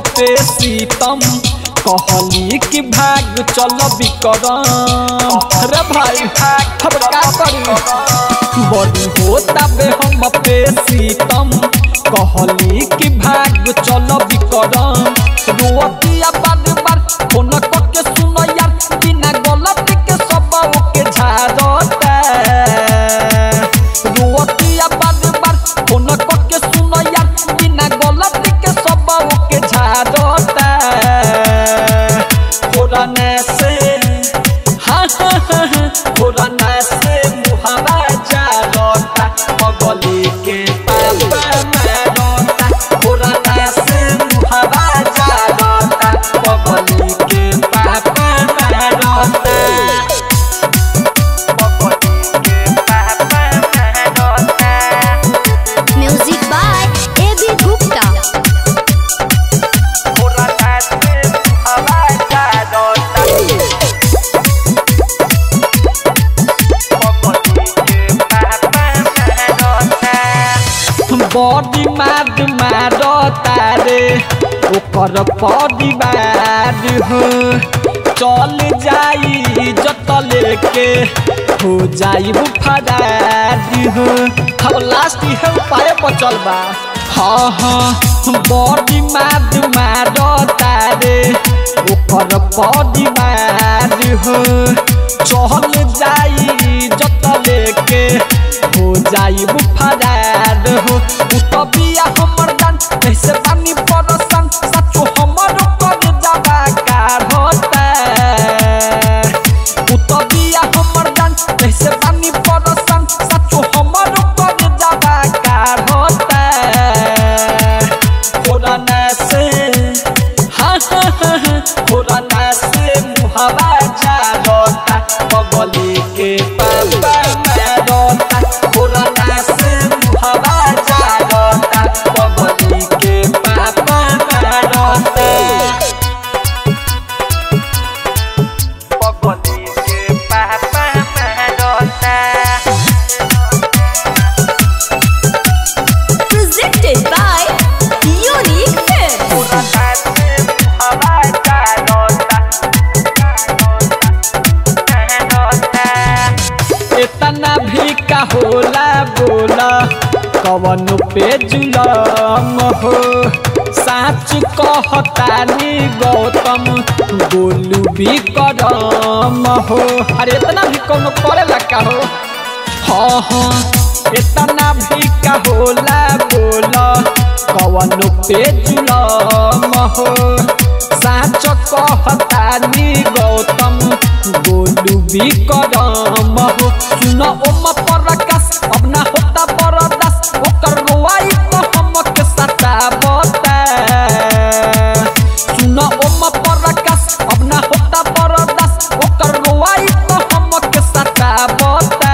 पे सीतम कहली कि भाग चल बिकरम रे भाई अब का करी बड़ी होता बे हम पे सीतम कहली कि भाग चल बिकरम रोतिया बार बार फोन करके सुनो यार बिना गलती के सब ओके झाड़ता रोतिया बार बार फोन करके सुनो यार बिना गलती के सब ओके झाड़ता कोरोना से हाँ हाँ हाँ हाँ कोरोना से मुहावा जालता पगली के पापा मारता कोरोना से मुहावा जालता पगली के पापा मारता Music by A.B. Gupta. Body मार मार तारे ओकर परिवार हो चल जाई जत लेके हो जाई फरार हो अब लास्ट है पाए बचल बा हाँ हाँ बॉडी मार मार तारे ओकर परिवार हो चल जाई जत लेके हो जाई फरार हो उ तो बिया हमर जान कैसे पानी परसन सचो हमर कर जाबा कार होता उ तो बिया हमर जान कैसे पानी परसन सचो हमर कर जाबा कार होता कोरोना से हाँ हाँ हाँ हाँ कोरोना से मुहावा जालता बगली के पापा मारता कोरोना से मुहावा जालता बगली के पापा मारता बगली के पापा मारता Presented by Unique Films. इतना भी का होला बोला कवन पे जुलम हो साच कहतानी गौतम बोलू भी करम हो अरे इतना भी कौन करे लगा हो हाँ हाँ इतना भी का होला बोला कवन पे जुलम हो साच कहतानी गौतम बोलू भी करम हो सुन ओम परकाश अब ना होता बरदास ओकर रोआई तो हमके सता बता सुन ओम परकाश अब ना होता बरदास ओकर रोआई तो हमके सता बता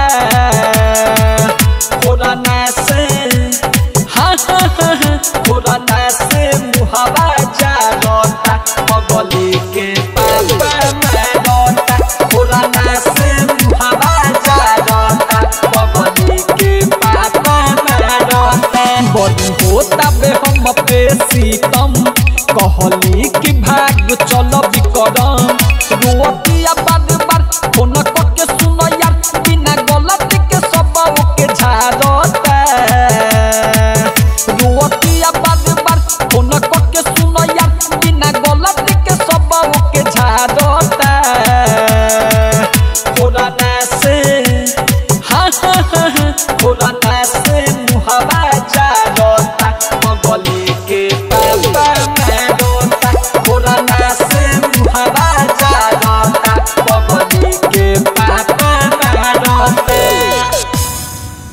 कोरोना से हाँ हाँ हाँ हाँ कोरोना से मुहावा जालता पगली के पापा मारता कोरोना से मुहावा जालता पगली के पापा मारता बड़ी होता बे हम पे सीतम कहली कि भाग चल बिकरम रोतिया बाद